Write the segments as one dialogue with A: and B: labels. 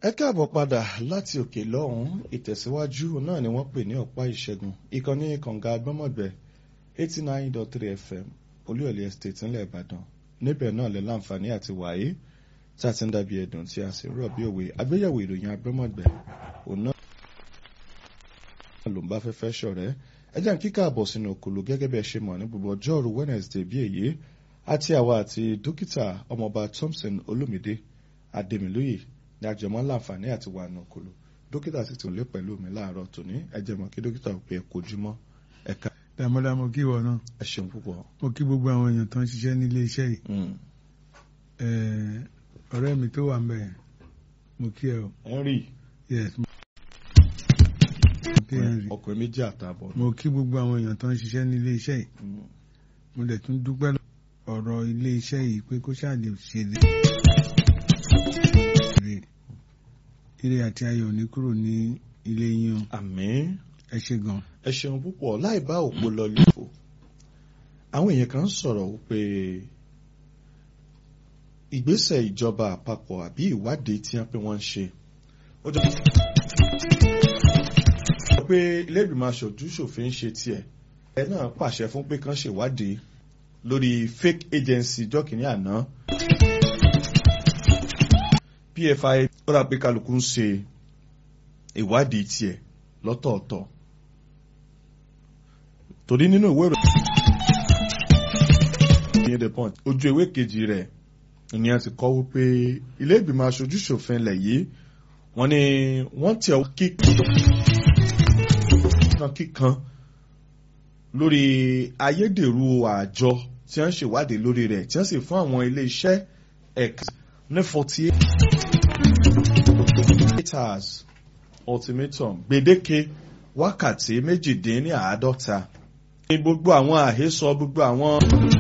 A: ẹ káàbọ̀ padà láti òkè lọ́hùn ìtẹ̀síwájú náà ni wọ́n pè ní ọ̀pá ìṣẹ́gun ìkànnì kànga agbọ́mọ̀gbẹ́ eighty nine dot three fm olúyọ̀lé estate ńlẹ̀ ìbàdàn níbẹ̀ náà lè láǹfààní àti wàyé tí a ti ń dàbí ẹ̀dùn tí a sì rọ̀ bí òwe àgbéyẹ̀wò ìròyìn agbọ́mọ̀gbẹ́ òun náà ló ń bá fẹ́fẹ́ ṣọ̀rẹ́ ẹ jẹ́ kíkà àbọ̀ sínú òkòlò gẹ́gẹ́ bí ẹ ṣe mọ̀ ní gbogbo ọjọ́rú wednesday bí èyí àti àwa àti dókítà ọmọọba thompson olómìdé adémilóyè ní àjọmọ́ láǹfààní àti wà nù òkòlò dókítà sì tún lé pẹ̀lú mi láàárọ̀ tòní ẹ jẹ́ mọ̀ kí dókítà ò pé ẹ kojúmọ́ ẹ̀ka
B: dàmọ́dà mo kí wọ náà
A: ẹ ṣeun púpọ̀.
B: mo kí gbogbo àwọn èèyàn tó ń ṣiṣẹ́ nílé iṣẹ́ yìí Eh, ọ̀rẹ́ mi tó wà ń bẹ̀ mo kí ẹ o
A: henry
B: yes mo kí Henry.
A: ọkùnrin méjì àtààbọ̀
B: mo kí gbogbo àwọn èèyàn tó ń ṣiṣẹ́ nílé iṣẹ́ yìí
A: Mm.
B: mo dẹ̀ tún dúpẹ́ lọ- ọ̀rọ̀ ilé iṣẹ́ yìí pé kó ṣáà lè ṣe lè rè ire àti ayọ̀ ní kúrò ní ilé yín o
A: àmín
B: ẹ ṣe gan
A: ẹ ṣeun púpọ̀ láì bá òpó lọ lófo àwọn èèyàn kan ń sọ̀rọ̀ wípé ìgbésẹ̀ ìjọba àpapọ̀ àbí ìwádìí tí wọ́n pé wọ́n ń ṣe ó jọ pé ilé ìgbìmọ̀ aṣojú ṣòfin ń ṣe tiẹ̀ ẹ náà pàṣẹ fún pé kán ṣèwádìí lórí fake agency jọ́kìnní àná pfi ó rà pé kálukú ń ṣe ìwádìí tiẹ̀ lọ́tọ̀ọ̀tọ̀ torí nínú ìwé ìròyìn the punch ojú ewé kejì rẹ̀ ni a ti kọ wípé ilé ìgbìmọ̀ aṣojú ṣòfin ilẹ̀ yìí wọ́n ní wọ́n tẹ ọ kíkan kíkan lórí ayédèrú àjọ tí wọ́n ń ṣèwádìí lórí rẹ̀ tí wọ́n sì fún àwọn ilé iṣẹ́ ẹ̀ka ní forty eight hours ultimatum gbèdéke wákàtí méjìdínláàádọ́ta ní gbogbo àwọn àhesọ gbogbo àwọn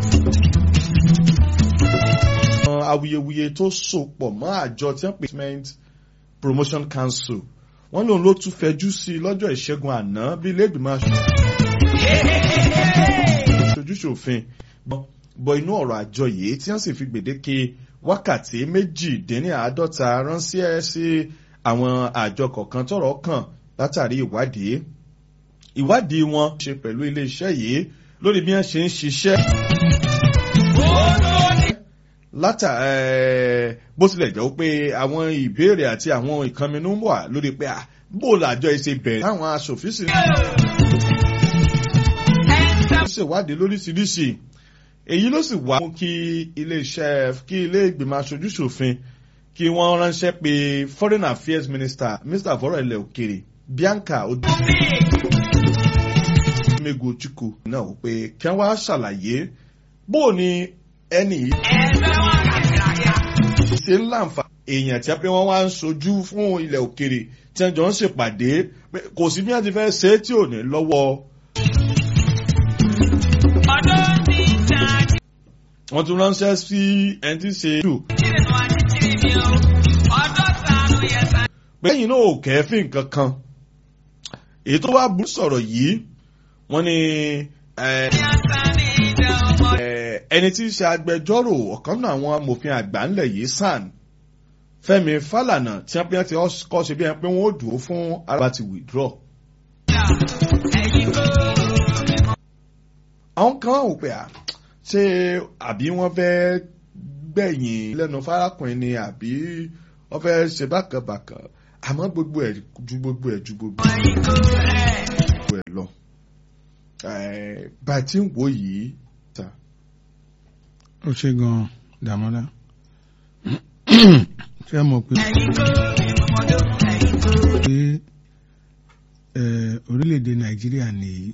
A: awuyewuye tó sopọ̀ mọ́ àjọ tí wọ́n pè ní promotion council wọ́n lòun ló tún fẹjú sí i lọ́jọ́ ìṣẹ́gun àná bí ilé-ìgbìmọ̀ aṣojúṣòfin bọ inú ọ̀rọ̀ àjọ yìí tí wọ́n sì fi gbèdéke wákàtí méjìdínláàádọ́ta ránṣẹ́ sí àwọn àjọ kọ̀ọ̀kan tọ́rọ̀ kàn látàrí ìwádìí ìwádìí wọn ṣe pẹ̀lú iléeṣẹ́ yìí lórí bí wọ́n ṣe ń ṣiṣẹ́ látà ẹ̀ bó tilẹ̀ jẹ́ pé àwọn ìbéèrè àti àwọn ìkànnì wà lórí pé à bó làjọ ìṣe bẹ̀rẹ̀ táwọn aṣòfin sì ń ṣèwádìí lóríṣiríṣi èyí ló sì wá mú kí iléeṣẹ́ kí ilé ìgbìmọ̀ aṣojúṣòfin kí wọ́n ránṣẹ́ pé foreign affairs minister minister fọ́rọ̀ ilẹ̀ òkèrè bianca odumego chukwu náà wò pé kí wọ́n wá ṣàlàyé bó o ní ẹni yìí ṣe ń láǹfà èèyàn tí a pé wọ́n wá ń sojú fún ilẹ̀ òkèrè tí wọ́n jọ ń ṣèpàdé pé kò sí bí wọ́n ti fẹ́ ṣe é tí ò ní lọ́wọ́. wọ́n tún ránṣẹ́ sí ẹni tí ń ṣe jù. pé ẹ̀yin náà ò kẹ́fìn kankan èyí tó wá burú sọ̀rọ̀ yìí wọ́n ní ẹni tí ń ṣe agbẹjọ́rò ọ̀kan náà àwọn amòfin àgbà ńlẹ̀ yìí sàn fẹ́mi fálànà tí wọ́n pín ti kọ́ ṣe bí ẹni pé wọ́n ó dúró fún ara ti withdraw. àwọn kan wò pé à ṣé àbí wọ́n fẹ́ gbẹ̀yìn lẹ́nu fárákùnrin ni àbí wọ́n fẹ́ ṣe bákàbàkà àmọ́ gbogbo ẹ̀ ju gbogbo ẹ̀ ju gbogbo ẹ̀ lọ. bá a ti ń wò yìí ta.
B: ó ṣe gan dàmọ́dà ṣé ẹ mọ̀ pé pé orílẹ̀-èdè nàìjíríà nìyí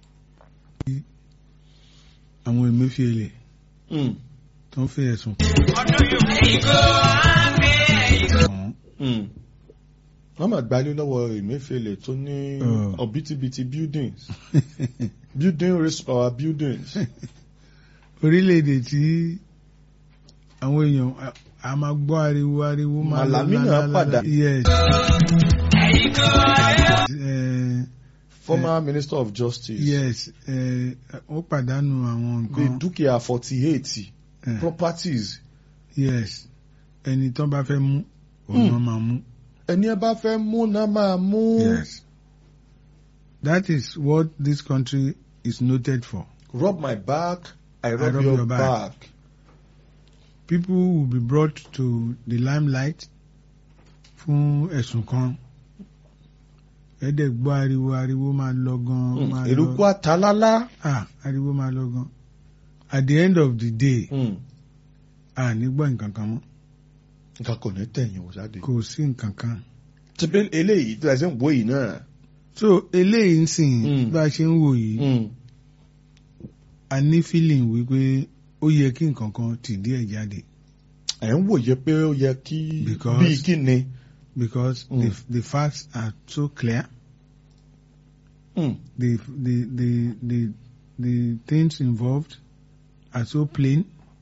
B: àwọn emefiele tó ń fi ẹ̀sùn
A: wọ́n máa gbalé lọ́wọ́ emefiele tó ní ọ̀bítíbitì buildings building race power buildings.
B: orílẹ̀-èdè tí àwọn èèyàn a máa gbọ́ ariwo ariwo máa lọ
A: Malamina padà.
B: yes.
A: former minister of justice.
B: yes ó pàdánù àwọn
A: bíi
B: nǹkan
A: dúkìá forty eight
B: eh,
A: properties.
B: yes ẹni tó bá fẹ́ mú òun náà máa mú
A: ẹni ẹ bá fẹ́ mú náà máa mú.
B: Yes. That is what this country is noted for.
A: rub my back I rub,
B: rub
A: your,
B: your back.
A: back.
B: People will be brought to the limelight fún ẹ̀sùn kan. Ẹ̀dẹ̀ gbọ́ ariwo ariwo máa lọ gan.
A: Mm,
B: máa
A: eruku
B: lọ.
A: atalala.
B: Ah, ariwo máa lọ gan. At the end of the day,
A: Mm.
B: a ní gbọ́ nǹkan kan mọ́.
A: nǹkan kò ní tẹ̀yìn wò jáde.
B: Kò sí nǹkan kan.
A: ti pé eléyìí tí a ṣe ń wo yìí náà.
B: So eléyìí ń sìn
A: Mm.
B: bá a ṣe ń wò yìí.
A: Mm.
B: A ní feeling wípé ó yẹ kí nǹkan kan tì díẹ̀ jáde.
A: ẹ̀ ń wòye pé ó yẹ kí
B: Because-
A: bíi kí ni.
B: because
A: Mm.
B: the the facts are so clear.
A: Mm.
B: The the the the the things involved are so plain.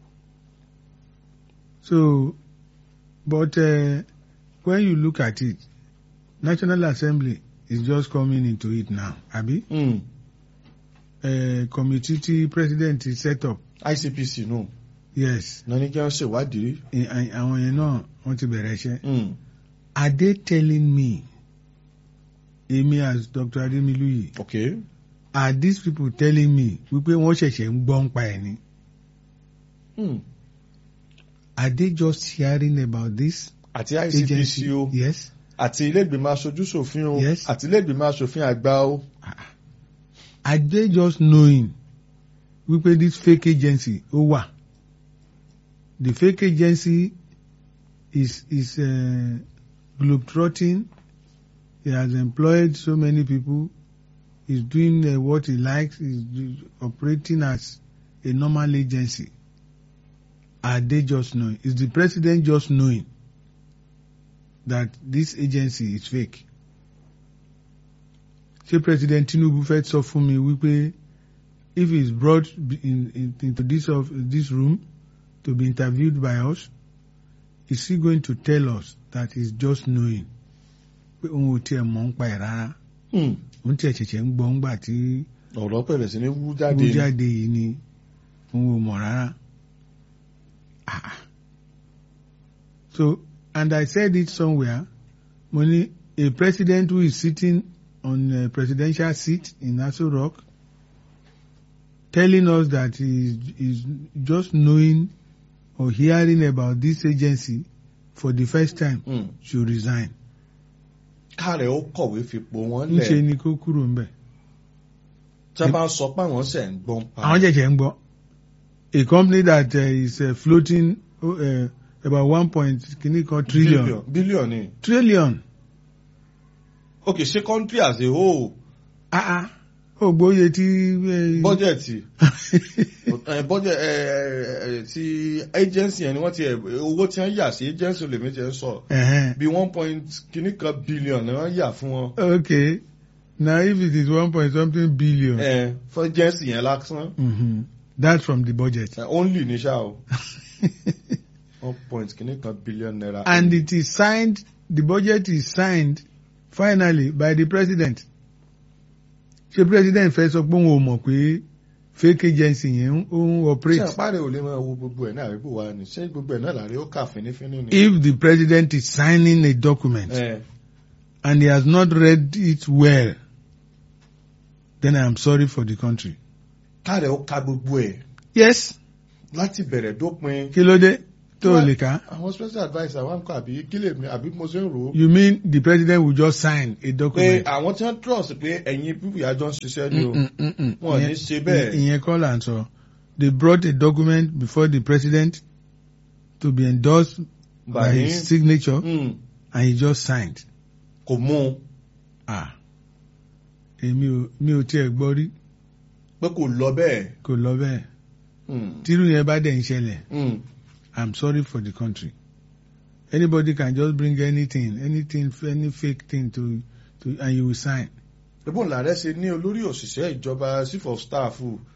B: So, but uh, when you look at it, National Assembly is just coming into it now. Abi,
A: Mm.
B: uh, committee tí president ti set up.
A: ICPC nù.
B: Yes,
A: náà ní kí wọ́n ṣèwádìí.
B: eh, eh, àwọn yẹn náà wọ́n ti bẹ̀rẹ̀ iṣẹ́.
A: Mm.
B: Are they telling me, èmi as Dr. Ademilu yìí,
A: okay.
B: are these people telling me wípé wọ́n ṣẹ̀ṣẹ̀ ń gbọ́ ń pa ẹ̀ ni?
A: Mm.
B: Are they just hearing about this
A: àti
B: agency?
A: ICPC o
B: Yes.
A: àti ilé ìgbìmọ̀ aṣojú ṣòfin o
B: Yes.
A: àti ilé ìgbìmọ̀ aṣòfin àgbà o.
B: Are they just knowing wípé this fake agency ó wà? The fake agency is is uh, globetrotting. He has employed so many people. He's doing uh, what he likes. He's do- operating as a normal agency. Are they just knowing? Is the president just knowing that this agency is fake? Ṣé President Tinubu fẹ́ sọ fún mi wípé if he is brought in, in, into this of this room to be interviewed by us, is he going to tell us that he's just knowing pé òun ò tiẹ̀ mọ̀ ń pa ẹ̀ rárá
A: Mm.
B: òun tiẹ̀ ṣẹ̀ṣẹ̀ ń gbọ́ ńgbà tí
A: ọ̀rọ̀ bẹ̀rẹ̀ sí ní wú jáde.
B: wọ́n jáde yìí ni òun ò mọ̀ rárá. Ah. So and I said it somewhere mo ní a president who is sitting on a presidential seat in Aso Rock telling us that he is just knowing or hearing about this agency for the first time
A: Mm.
B: should resign.
A: káàrẹ̀ ó kọ̀wé fipò wọn
B: Ńṣe
A: lẹ̀
B: ni kó kúrò ńbẹ̀.
A: tí a bá ń sọ pé àwọn ṣẹ̀ ń gbọ́n pa.
B: àwọn jẹ̀jẹ̀ ń gbọ́ a company that uh, is uh, floating uh, about one point kìíní kan trillion
A: bílíọ̀n ni.
B: trillion
A: ok ṣé country as a whole
B: ah ah ó gbóye tí. eh,
A: bọ́jẹ̀tì bọ́jẹ̀ ti agency yẹn ni wọ́n ti ẹ̀ owó tí wọ́n yà sí agency lèmi jẹ́ sọ
B: Ẹ̀hẹ́n.
A: bí one point kìíní kan billion ni wọ́n yà fún wọn.
B: okay now if it is one point something billion
A: ẹ fún agency yẹn lásán
B: mm-hmm. that's from the budget
A: Eh, only ní ṣá o one point kìíní kan billion naira.
B: and it is signed the budget is signed finally by the president ṣé president fẹ́ sọ pé òun ò mọ̀ pé fake agency yẹn ń- ó ń
A: ṣé
B: operate.
A: àpárẹ̀ ò lè máa wo gbogbo ẹ̀ náà àbí bò wá ni ṣé gbogbo ẹ̀ náà làárẹ̀ ó kà fínífíní ni.
B: if the president is signing a document
A: ẹ
B: and he has not read it well, then I am sorry for the country.
A: káàrẹ̀ ó ka gbogbo ẹ̀
B: Yes.
A: láti bẹ̀rẹ̀ dópin.
B: Kí ló dé tó o lè ká?
A: àwọn special adviser wa ń kọ àbí kí lè mi àbí mo ṣe ń rò ó.
B: You mean the president will just sign a
A: pé
B: document?
A: àwọn tí wọ́n trust pé ẹ̀yin pípù yà jọ ń ṣiṣẹ́ ni o.
B: Mm, mm, mm.
A: Wọn ò ní
B: Ìyẹn-
A: ṣe bẹ́ẹ̀.
B: Ìyẹn kọ́ là ń sọ. They brought a document before the president to be endorsed by
A: Bàní
B: his signature
A: mm,
B: and he just signed.
A: kò mú un
B: Ah. Èmi ò mi ò tiẹ̀ gbọ́ rí
A: pé kò lọ bẹ́ẹ̀.
B: kò lọ bẹ́ẹ̀.
A: Mm,
B: Tírú yẹn bá dẹ̀ ń ṣẹlẹ̀.
A: mm.
B: I'm sorry for the country. Anybody can just bring anything, anything, any fake thing to, to, and you will sign.
A: Ebó ńlá rẹ̀ ṣe ní olórí òṣìṣẹ́ ìjọba chief of staff